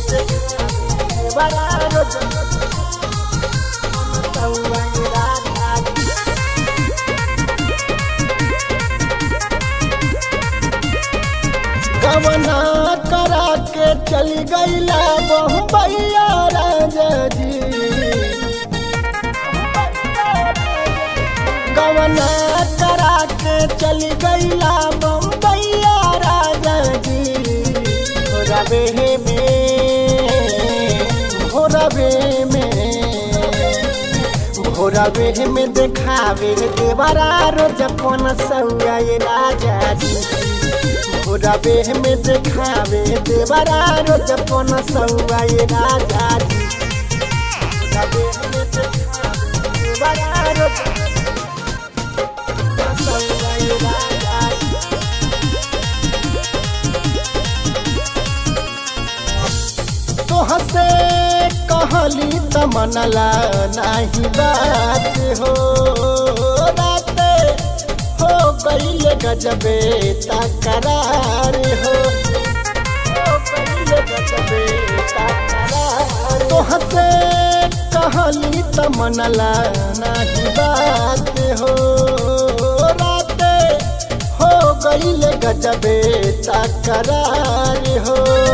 देवरा रोज सौआ राजा जी गवना करा के चली गईला बम्बैया राजा जी गवना करा के चली गईला बम्बैया राजा जी रवे में भोरवे में भोरवे में देखावे देवरा रोज पन सौआ राजा जी रबे में देखावे देवरा रोज पन सौआ राजा जी रबे में देखावे देवरा रोज पन सौआ राजा जी तोहसे कहली त मनला नाही बात हो रात हो गईल गजबे तकरार हो हो गईल गजबे तकरार तोहसे कहली त मनला नाही बात हो रात हो गईल गजबे तकरार हो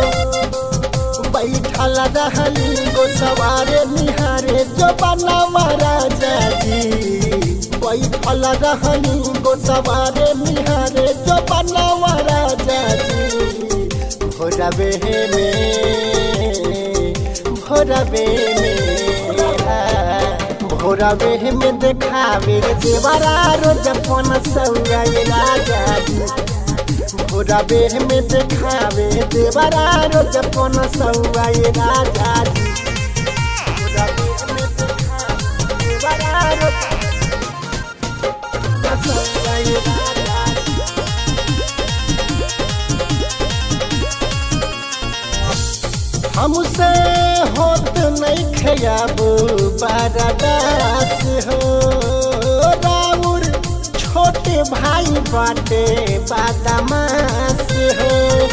बैठल रहली गो सवारे निहारे जो बना महाराजा जी बैठल रहली गो सवारे निहारे जो बना महाराजा जी भोरबे में भोरबे में भोरबे में देखावे देवरा रोज पन सौआ राजा जी रबे में देखावे देवरा रोज पन सौआ राजा जी रबे में देखावे देवरा रोज पन सौआ राजा जी हमसे होत नहीं खयाब बारादास हो राउर छोटे भाई बाटे बादामास हो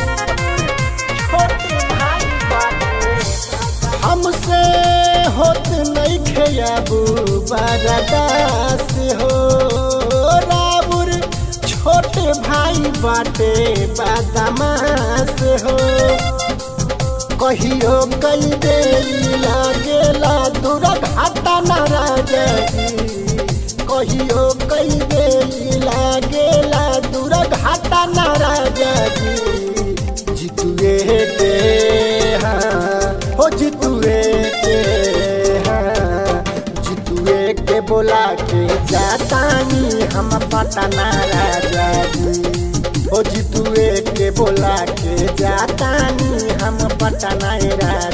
छोटे भाई बाटे हमसे होत नहीं खयाबू बारादास हो राउर छोटे भाई बाटे बादामास हो कहियो कई दे लागेला दूर घाटा नाराजा कहियो कई दे लागेला दूर घाटा नाराजा जितुए के हाँ हो जितुए के हाँ जितुए के बोला के जातानी हम पटना राजा जी ओ जितुए के बोला के जातानी हम पटना राजा